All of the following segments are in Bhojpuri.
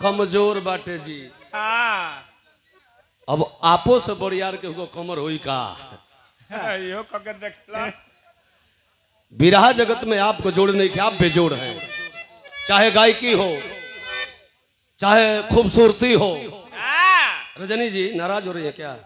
कमजोर बाटे जी हाँ अब आपो से बड़ियार के हुआ कमर होई का यो कके देखला विराह जगत में आपको जोड़ नहीं कि आप बेजोड़ हैं चाहे गायकी हो चाहे खूबसूरती हो हाँ रजनी जी नाराज हो रही है क्या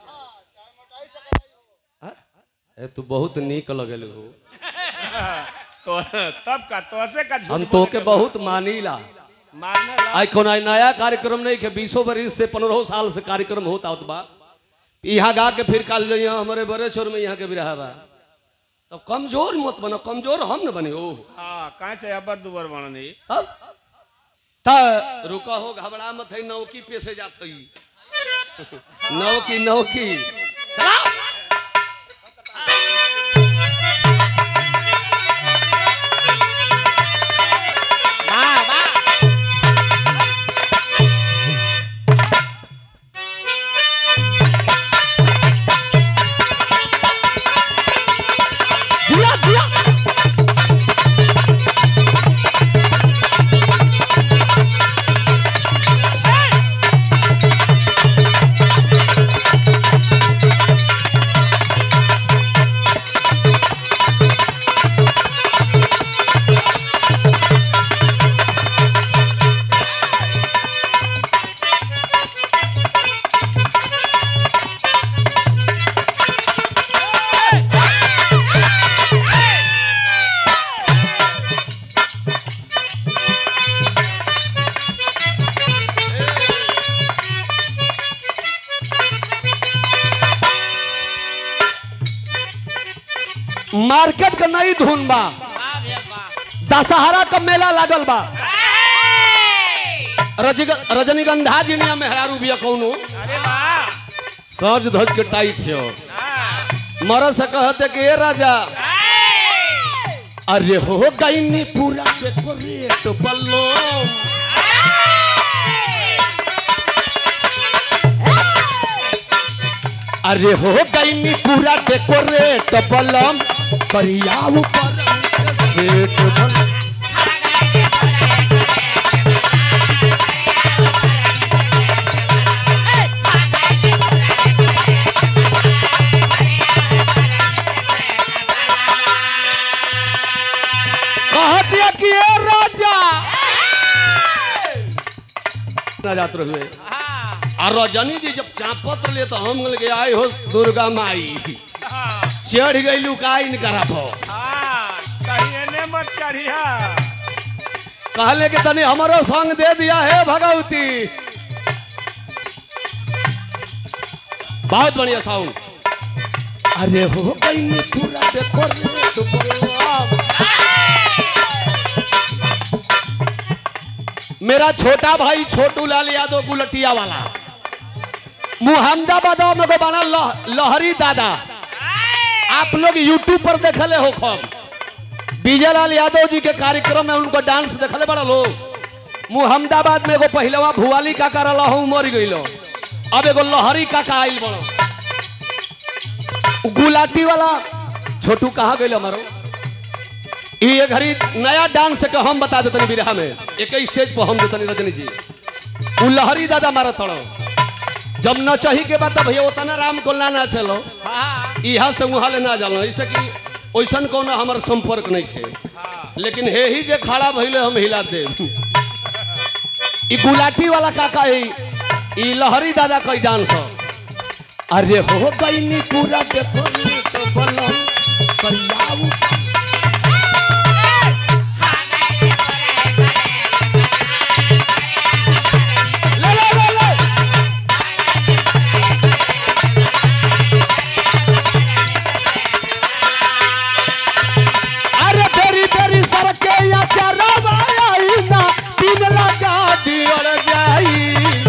हाँ? ए तू बहुत नीक लगल हो तो तब का तो से का झूठ हम तो के बहुत मानीला मारने ला आई कोना नया कार्यक्रम नहीं के बीसों बरिस से पंद्रह साल से कार्यक्रम होता होता बा यहाँ गा के फिर काल यहाँ हमारे बड़े छोर में यहाँ के भी रहा बा तो कमजोर मत बनो कमजोर हम न बने हो हाँ कहाँ से अबर दुबर बननी तब त रुका हो घबरा मत है नौकी पे से जात हई नौकी नौकी चलाओ जिया जिया मार्केट का नई धुन बा दशहरा का मेला लागल बा रजग- रजनीगंधा जिनिया मेहरारू बिया कौनो अरे वाह सज धज के टाइट है हाँ मरद से कहते कि ए राजा अरे हो गई पूरा डेकोरेट बल्लो अरे हो गई पूरा डेकोरेट बलम करिया ऊपर सेट बल कह दिया कि ए राजा ना जात रहे आ रजनी जी जब चापत ले तो हम गए आए हो दुर्गा माई हाँ चढ़ गई लुकाई न करा भो हाँ कहीं एने मत चढ़िया कहले कि तनी हमारो संग दे दिया है भगवती बहुत बढ़िया साउंड अरे हो गई नी पूरा देखो रे तो बलराम। मेरा छोटा भाई छोटू लाल यादव गुलटिया वाला मुहम्मदाबाद में को बना लह, लहरी दादा आप लोग यूट्यूब पर देखले हो खब विजय लाल यादव जी के कार्यक्रम में उनको डांस देखले बड़ा लोग मुहम्मदाबाद में एगो पहलवा भुआली काका रहा हूँ मर गई अब एगो लहरी काका आइल बड़ो गुलाटी वाला छोटू कहाँ गई हमारो ये घड़ी नया डांस के हम बता देतनी बिरहा में एक ही स्टेज पर हम देतनी रजनी जी उ लहरी दादा मारा थड़ो जब न चाही के बाद भैया उतना राम को ना चलो यहाँ से वहाँ ले ना जानो ऐसे कि ओइसन कोनो हमार संपर्क नहीं खे लेकिन हे ही जे खड़ा भइले हम हिला दे ई गुलाटी वाला काका है ई लहरी दादा कई डांस ह। अरे हो गई नी पूरा देखो नी तो बोलो करियाऊ ले ले ले ले अरे तेरी तेरी सरके या चरवा आई ना दिन लगा दियर जाई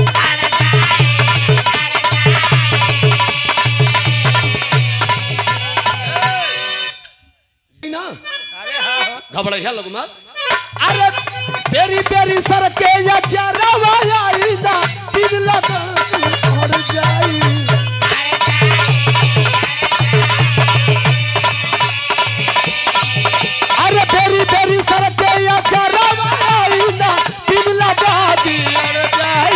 ना अरे हाँ घबड़ैया लोग मत अरे तेरी तेरी सरके या चरवा आई ना दिन लगा दियर जाई अरे तेरी तेरी सरके या चरवा आई ना दिन लगा दियर जाई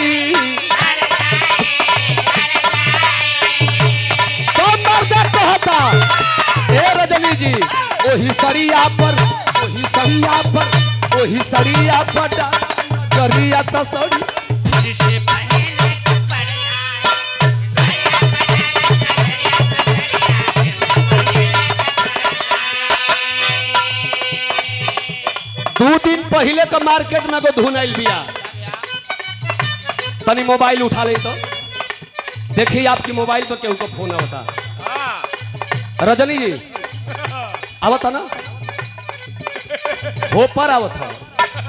वही सड़िया पटा करिया तसड़ी तुझसे पहले पड़ जाए दू दिन पहले का मार्केट में एगो धुन आइल बिया तनी मोबाइल उठा ले तो देखिए आपकी मोबाइल पर केहू को फोन आवता हाँ रजनी जी आवता ना हो पर आवत था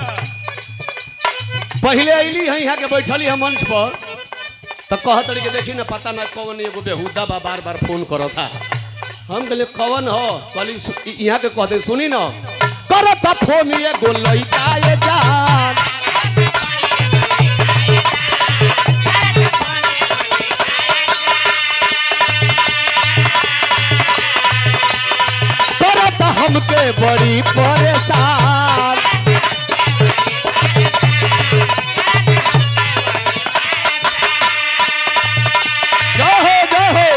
पहले अली है यहाँ के बैठली है मंच पर तो कहत रही कि देखी ना पता ना कौन एगो बेहुदा बा बार बार फोन करो था हम कहले कौन हो कहली सु- इ- यहाँ के कहते सुनी ना करत फोन ये गोलई का ये जान करत हमके बड़ी परेशान जहो जहो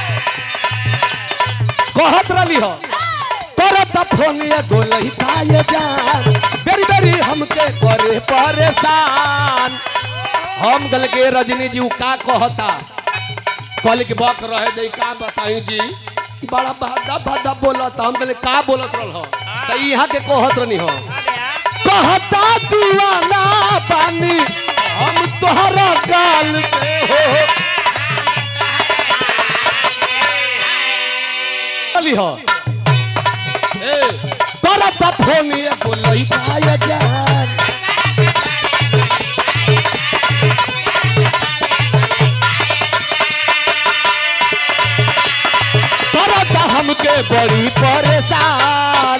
कहत रही हो करत फोन ये गोलई का ये जान बेरी बेरी हमके करे परेशान हम गल के रजनी जी उ का कहता कहले कि बक रहे दे का बताई जी बड़ा भादा भादा बोलत हम कहले का बोलत रहल हो त यहाँ के कहत रहनी हो कहता दीवाना पानी हम तोहरा गाल पे हो कहली हो ए करत फोन ये बोलई का ये जान करत हमके बड़ी परेशान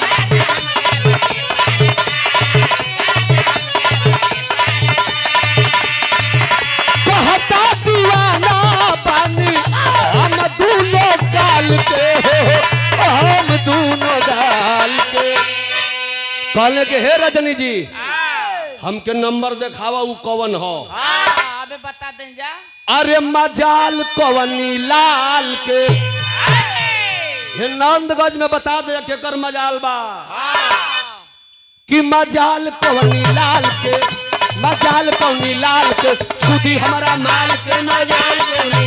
कहता दीवाना पानी हम दोनों गाल के हो हम दोनों गाल के कहले के हे रजनी जी हमके नंबर देखावा उ कवन हो हाँ अबे बता दें जा अरे मजाल कवनी लाल के हे नंदगंज में बता दे केकर मजाल बा कि मजाल कवनी लाल के मजाल कवनी लाल के छुदी हमारा माल के मजाल कवनी